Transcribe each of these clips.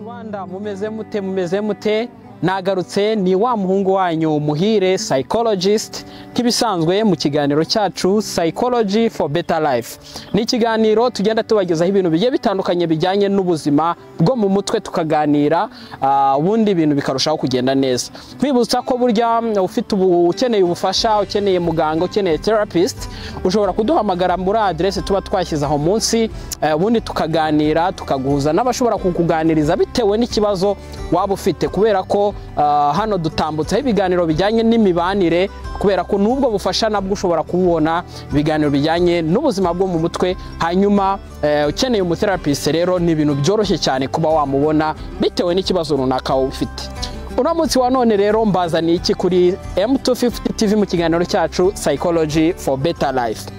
Rwanda mumeze mute mumeze mute nagarutse ni wa muhungu wanyu muhire psychologist nk'ibisanzwe mu kiganiro cyacu psychology for better life ni ikiganiro tugenda tubagezaho ibintu bigiye bitandukanye bijyanye n'ubuzima bwo mu mutwe tukaganira ah, ubundi ibintu bikarushaho kugenda neza twibutsa ko burya mm, ufite ubu ukeneye ubufasha ukeneye muganga ukeneye therapist ushobora kuduhamagara muri adresse tuba twashyize aho munsi eh, ubundi tukaganira tukaguhuza n'abashobora kukuganiriza bitewe n'ikibazo waba ufite kubera ko ah, hano dutambutseho ibiganiro bijyanye n'imibanire kubera ko n'ubwo bufasha nabwo ushobora kububona ibiganiro bijyanye n'ubuzima bwo mu mutwe hanyuma eh, ukeneye umuterapiste rero ni ibintu byoroshye cyane kuba wamubona bitewe n'ikibazo runaka wowe ufite uno munsi wa none rero mbazaniye iki kuri M250 TV mu kiganiro cyacu Psychology for Better Life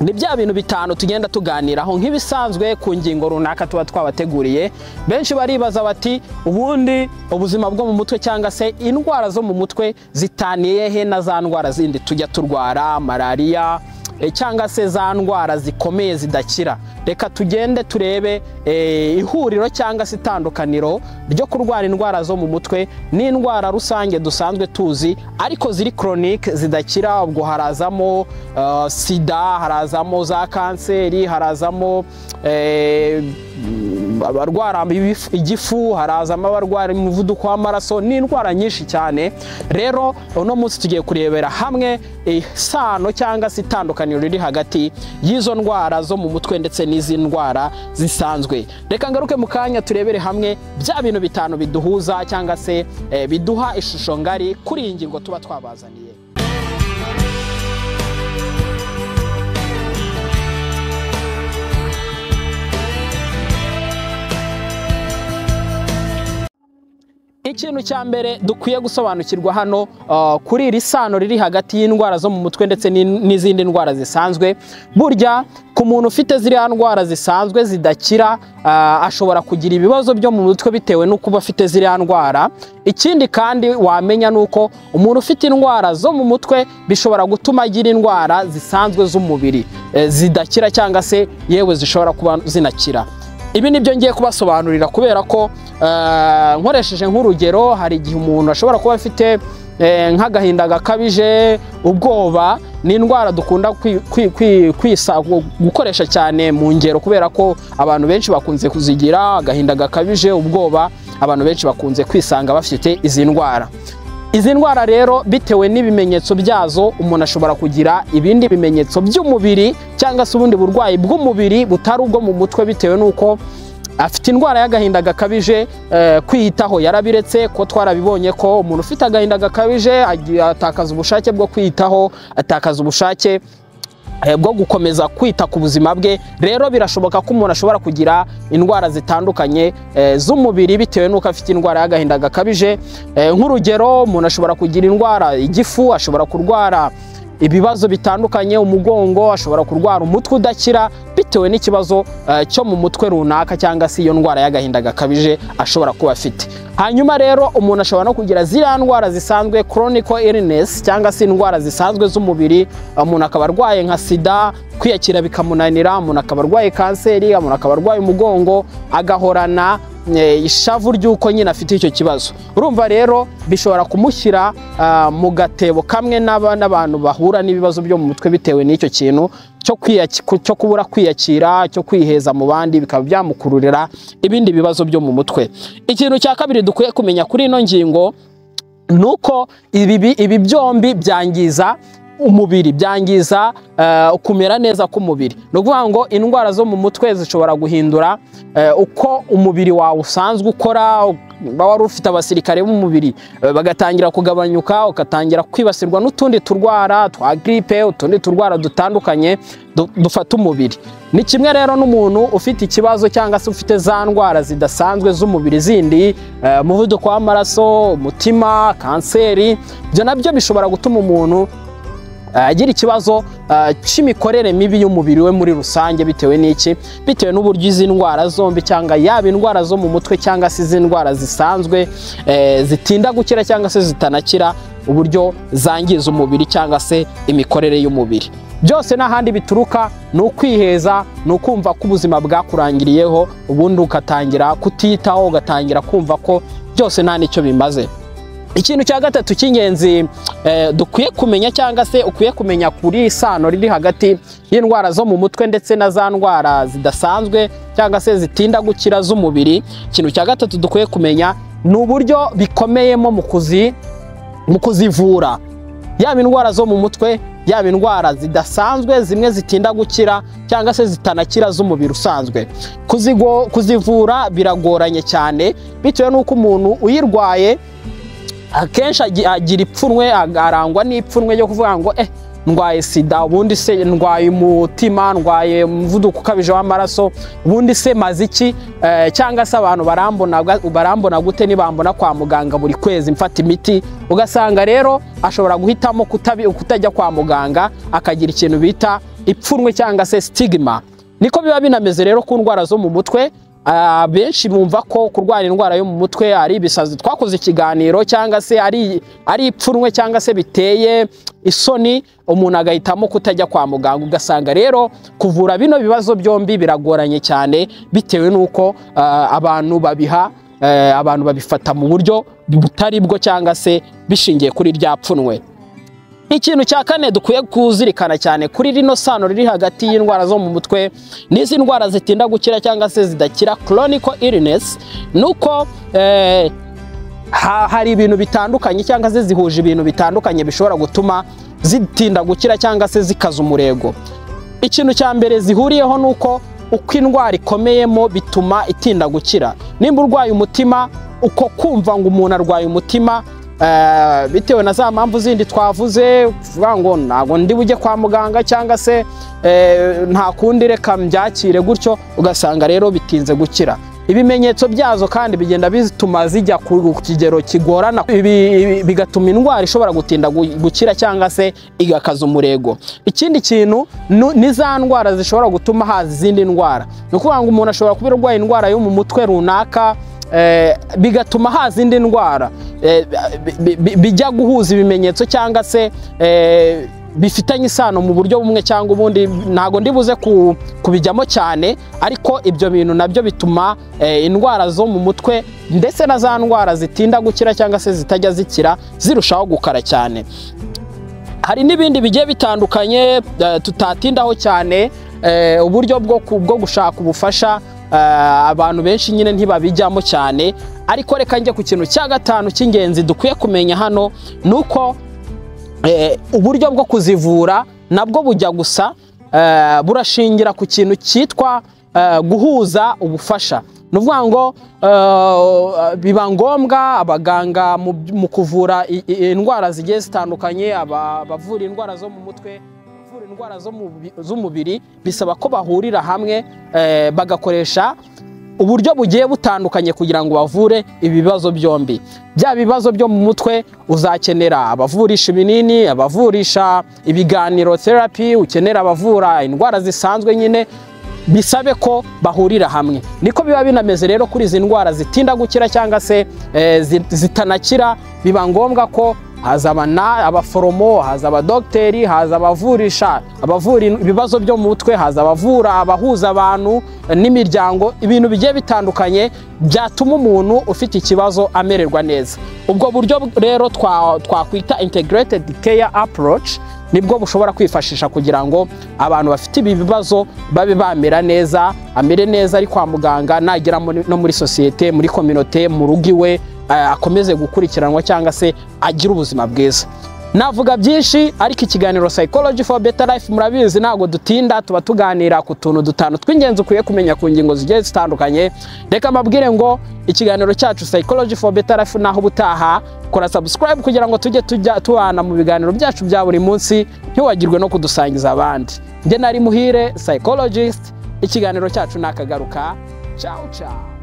ni bya bintu bitanu tugenda tuganiraho nk'ibisanzwe ku ngingo runaka tuba twabateguriye benshi baribaza bati ubundi ubuzima bwo mu mutwe cyangwa se indwara zo mu mutwe zitaniye he na za ndwara zindi tujya turwara malariya eh, cyangwa se za ndwara zikomeye zidakira reka tugende turebe eh, ihuriro cyangwa se itandukaniro ryo kurwara indwara zo mu mutwe n'indwara rusange dusanzwe tuzi ariko ziri koronike zidakira ubwo harazamo eh, sida harazamo za kanseri harazamo eh, abarwara ibif- igifu harazamo abarwara umuvuduko w'amaraso ni indwara nyinshi cyane rero uno munsi tugiye kurebera hamwe isano cyangwa se itandukaniro riri hagati y'izo ndwara zo mu mutwe ndetse n'izi ndwara zisanzwe reka ngaruke mu kanya turebere hamwe bya bintu bitanu biduhuza cyangwa se eh, biduha ishusho ngari kuri iyi ngingo tuba twabazaniye ikintu cya mbere dukwiye gusobanukirwa hano uh, kuri iri sano riri hagati y'indwara zo mu mutwe ndetse n'in- n'izindi ndwara zisanzwe burya ku muntu ufite ziriya ndwara zisanzwe zidakira uh, ashobora kugira ibibazo byo mu mutwe bitewe no kuba afite ziriya ndwara ikindi kandi wamenya ni uko umuntu ufite indwara zo mu mutwe bishobora gutuma agira indwara zisanzwe z'umubiri eh, zidakira cyangwa se yewe zishobora kuba zinakira ibi nibyo ngiye kubasobanurira kubera ko eh, nkoresheje nk'urugero hari igihe umuntu ashobora kuba afite eh, nk'agahinda gakabije ubwoba ni indwara dukunda kwi- kwi- kwi- kwisa- gukoresha cyane mu ngero kubera ko abantu benshi bakunze kuzigira agahinda gakabije ubwoba abantu benshi bakunze kwisanga bafite izi ndwara izi ndwara rero bitewe n'ibimenyetso byazo umuntu ashobora kugira ibindi bimenyetso by'umubiri cyangwa se ubundi burwayi bw'umubiri butari ubwo mu mutwe bitewe n'uko afite indwara y'agahinda gakabije eh, kwiyitaho yarabiretse ko twarabibonye ko umuntu ufite agahinda gakabije agi- atakaza ubushake bwo kwiyitaho atakaza ubushake eh, bwo gukomeza kwita ku buzima bwe rero birashoboka ko umuntu ashobora kugira indwara zitandukanye eh, z'umubiri bitewe n'uko afite indwara y'agahinda gakabije Eh, nk'urugero umuntu ashobora kugira indwara igifu ashobora kurwara ibibazo bitandukanye umugongo ashobora kurwara umutwe udakira bitewe n'ikibazo eh, cyo mu mutwe runaka cyangwa se iyo ndwara y'agahinda gakabije ashobora kuba afite hanyuma rero umuntu ashobora no kugira ziriya ndwara zisanzwe chronic illness cyangwa se indwara zisanzwe z'umubiri umuntu akaba arwaye nka sida kwiyakira bikamunanira umuntu akaba arwaye kanseri umuntu akaba arwaye umugongo agahorana eh, ishavu ry'uko nyine afite icyo kibazo urumva rero bishobora kumushyira ah, mu gatebo kamwe n'aba- n'abantu bahura n'ibibazo byo mu mutwe bitewe n'icyo kintu cyo kwiyaki- ku- cyo kubura kwiyakira cyo kwiheza mu bandi bikaba byamukururira ibindi bibazo byo mu mutwe ikintu cya kabiri dukwiye kumenya kuri ino ngingo ni uko ibi, bi- ibi byombi byangiza umubiri byangiza eh, kumera neza k'umubiri ni ukuvuga ngo indwara zo mu mutwe zishobora guhindura eh, uko umubiri wawe usanzwe ukora uba wari ufite abasirikare b'umubiri eh, bagatangira kugabanyuka ugatangira kwibasirwa n'utundi turwara twa gripe utundi turwara dutandukanye du- dufata umubiri ni kimwe rero n'umuntu ufite ikibazo cyangwa se ufite za ndwara zidasanzwe z'umubiri zindi eh, umuvuduko w'amaraso umutima kanseri ibyo nabyo bishobora gutuma umuntu eh, agira ikibazo eh, cy'imikorere mibi y'umubiri we muri rusange bitewe n'iki bitewe n'uburyo izi ndwara zombi cyangwa yaba indwara zo mu mutwe cyangwa se izi ndwara zisanzwe eh, zitinda gukira cyangwa se zitanakira uburyo zangiza umubiri cyangwa se imikorere y'umubiri byose n'ahandi bituruka ni ukwiheza ni ukumva ko ubuzima bwakurangiriyeho ubundi ugatangira kutiyitaho ugatangira kumva ko byose nta n'icyo bimaze ikintu cya gatatu cy'ingenzi eh, dukwiye kumenya cyangwa se ukwiye kumenya kuri iri sano riri hagati y'indwara zo mu mutwe ndetse na za ndwara zidasanzwe cyangwa se zitinda gukira z'umubiri ikintu cya gatatu dukwiye kumenya ni uburyo bikomeyemo mu kuzi mu kuzivura yaba indwara zo mu mutwe yaba indwara zidasanzwe zimwe zitinda gukira cyangwa se zitanakira z'umubiri usanzwe Kuzigo- kuzivura biragoranye cyane bitewe n'uko umuntu uyirwaye akenshi agi- agira ipfunwe ag- arangwa n'ipfunwe ryo kuvuga ngo eh ndwaye sida ubundi se ndwaye umutima ndwaye umuvuduko ukabije w'amaraso ubundi se maze iki Eh, cyangwa se abantu barambona bwa- barambona gute nibambona kwa muganga buri kwezi mfata imiti ugasanga rero ashobora guhitamo kutabi- kutajya kwa muganga akagira ikintu bita ipfunwe cyangwa se sitigima niko biba binameze rero ku ndwara zo mu mutwe Ah, benshi bumva ko kurwara indwara yo mu mutwe ari ibisazi twakoze ikiganiro cyangwa se ari ari ipfunwe cyangwa se biteye isoni umuntu agahitamo kutajya kwa muganga ugasanga rero kuvura bino bibazo byombi biragoranye cyane bitewe n'uko ah, abantu babiha eh, abantu babifata mu buryo butari bwo cyangwa se bishingiye kuri rya pfunwe ikintu cya kane dukwiye kuzirikana cyane kuri rino sano riri hagati y'indwara zo mu mutwe n'izi ndwara zitinda gukira cyangwa se zidakira chronic illness ni uko eh, ha- hari ibintu bitandukanye cyangwa se zihuje ibintu bitandukanye bishobora gutuma zitinda gukira cyangwa se zikaza umurego ikintu cya mbere zihuriyeho ni uko uko indwara ikomeyemo bituma itinda gukira nimba urwaye umutima uko kumva ngo umuntu arwaye umutima eh, bitewe na za mpamvu zindi twavuze kuvuga ngo ntabwo ndi bujye kwa muganga cyangwa se eh, nta kundi reka mbyakire gutyo ugasanga rero bitinze gukira ibimenyetso byazo kandi bigenda bituma zijya ku kigero kigorana ibi- ibi- bigatuma indwara ishobora gutinda gu- gukira cyangwa se igakaza umurego ikindi kintu nu- ni za ndwara zishobora gutuma haza izindi ndwara ni ukuvuga ngo umuntu ashobora kuba arwaye indwara yo mu mutwe runaka eh, bigatuma haza indi ndwara eh, bi- bi- bi- bijya guhuza ibimenyetso cyangwa se eh, bifitanye isano mu buryo bumwe cyangwa ubundi ntago ndi buze ku- kubijyamo cyane ariko ibyo bintu nabyo bituma eh, indwara zo mu mutwe ndetse na za ndwara zitinda gukira cyangwa se zitajya zikira zirushaho gukara cyane hari n'ibindi bigiye bitandukanye eh, tutatindaho cyane eh, uburyo bwo ku- bwo gushaka ubufasha eh, abantu benshi nyine ntibabijyamo cyane ariko reka njye ku kintu cya gatanu cy'ingenzi dukwiye kumenya hano ni uko eh, uburyo bwo kuzivura nabwo bujya gusa eh, burashingira ku kintu cyitwa eh, guhuza ubufasha ni ukuvuga ngo eh, biba ngombwa abaganga mu by- mu kuvura i- i- indwara zigiye zitandukanye aba- abavura indwara zo mu mutwe abavura indwara zo mu bi- z'umubiri bisaba ko bahurira hamwe eh, bagakoresha uburyo bugiye butandukanye kugira ngo bavure ibibazo byombi bya bibazo byo mu mutwe uzakenera abavurisha ibinini abavurisha ibiganiro therapy ukenera abavura indwara zisanzwe nyine bisabe ko bahurira hamwe niko biba binameze rero kuri izi ndwara zitinda gukira cyangwa se eh, zi- zitanakira biba ngombwa ko haza abana abaforomo haza abadogiteri haza abavurisha abavura in- ibibazo byo mu mutwe haza abavura abahuza abantu eh, n'imiryango ibintu bigiye bitandukanye byatuma umuntu ufite ikibazo amererwa neza ubwo buryo bw- rero twa- twakwita integrated care approach nibwo bushobora kwifashisha kugira ngo abantu bafite ibi bibazo babe bamera neza amere neza ari kwa muganga nagera muri- no muri sosiyete muri kominote mu rugo iwe eh, akomeze gukurikiranwa cyangwa se agire ubuzima bwiza navuga byinshi ariko ikiganiro psychology for better life murabizi ntabwo dutinda tuba tuganira ku tuntu dutanu tw'ingenzi ukwiye kumenya ku ngingo zigiye zitandukanye reka mbabwire ngo ikiganiro cyacu psychology for better life naho ubutaha kora subscribe kugira ngo tujye tujya tubana mu biganiro byacu bya buri munsi ntiwagirwe no kudusangiza abandi njye nari muhire psychologist ikiganiro cyacu nakagaruka ciao ciao